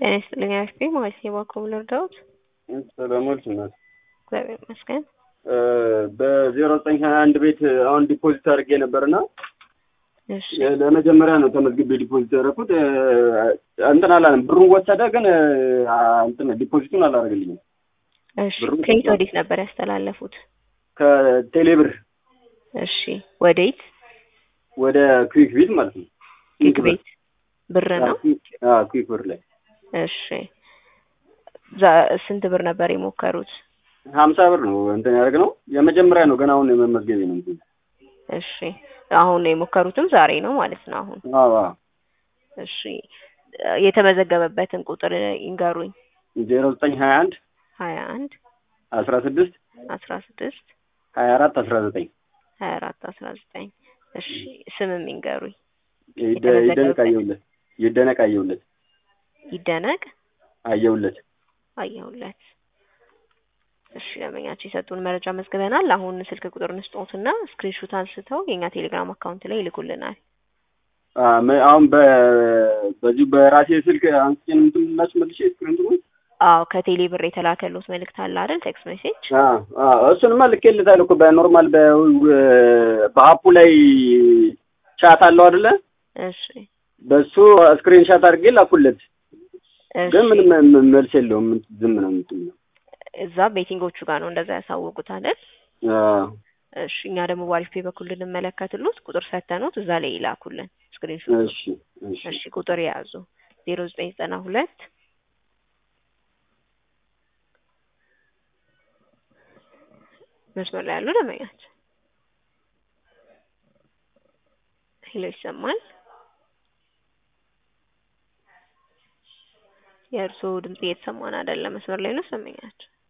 ጤና ይስጥልኝ አክስቴ ማለት ነው። እባክዎ ልርዳዎት? ሰላሞች ናት። እግዚአብሔር ይመስገን። በዜሮ ዘጠኝ ሀያ አንድ ቤት አሁን ዲፖዚት አድርጌ ነበርና እሺ ለመጀመሪያ ነው ተመዝግቤ ዲፖዚት ያደረኩት። እንትን አላለም ብሩን ወሰደ፣ ግን እንትን ዲፖዚቱን አላደረገልኝም። እሺ ብሩ ከየት ወዴት ነበር ያስተላለፉት? ከቴሌብር እሺ ወዴት? ወደ ኩዊክ ቤት ማለት ነው። ኪክ ቤት ብር ነው። ኩዊክ ብር ላይ እሺ ዛ- ስንት ብር ነበር የሞከሩት? ሀምሳ ብር ነው እንትን ያደረግነው። የመጀመሪያ ነው ገና አሁን የመመዝገቤ ነው። እንትን እሺ አሁን የሞከሩትም ዛሬ ነው ማለት ነው። አሁን አዎ አዎ እሺ የተመዘገበበትን ቁጥር ይንገሩኝ። ዜሮ ዘጠኝ ሀያ አንድ ሀያ አንድ አስራ ስድስት አስራ ስድስት ሀያ አራት አስራ ዘጠኝ ሀያ አራት አስራ ዘጠኝ እሺ ስምም ይንገሩኝ። ይደ- ይደነቅ አየሁለት ይደነቅ አየሁለት ይደነቅ አየሁለት አየሁለት። እሺ ደንበኛቸው የሰጡን መረጃ መዝግበናል። አሁን ስልክ ቁጥር እንስጦትና ስክሪንሾት አንስተው የእኛ ቴሌግራም አካውንት ላይ ይልኩልናል። አ፣ መ- አሁን በ- በዚሁ በራሴ ስልክ አንስቼ ነው እንትን የምላችሁ መልሼ ስክሪንቱ አዎ ከቴሌ ብር የተላከሉት መልእክት አለ አይደል? ቴክስት ሜሴጅ እሱንማ ልኬልታለሁ እኮ በኖርማል በ- በአፑ ላይ ቻት አለው አይደለ? እሺ በሱ ስክሪን ሻት አድርጌ ላኩለት። ግን እሺ ምንም ም- መልስ የለውም። ዝም ነው የምትል እዛ ቤቲንጎቹ ጋር ነው እንደዛ ያሳወቁት አይደል? እሺ እኛ ደግሞ በአሪፍ ፔ በኩል ልንመለከትሉት ቁጥር ሰተኑት እዛ ላይ ይላኩልን ስክሪንሾት። እሺ እሺ እሺ ቁጥር የያዙ ዜሮ ዘጠኝ ዘጠና ሁለት መስመር ላይ ያሉ ደንበኛችን ሄሎ ይሰማል? የእርስዎ ድምጽ እየተሰማን አይደለም። መስመር ላይ ነው ደንበኛችን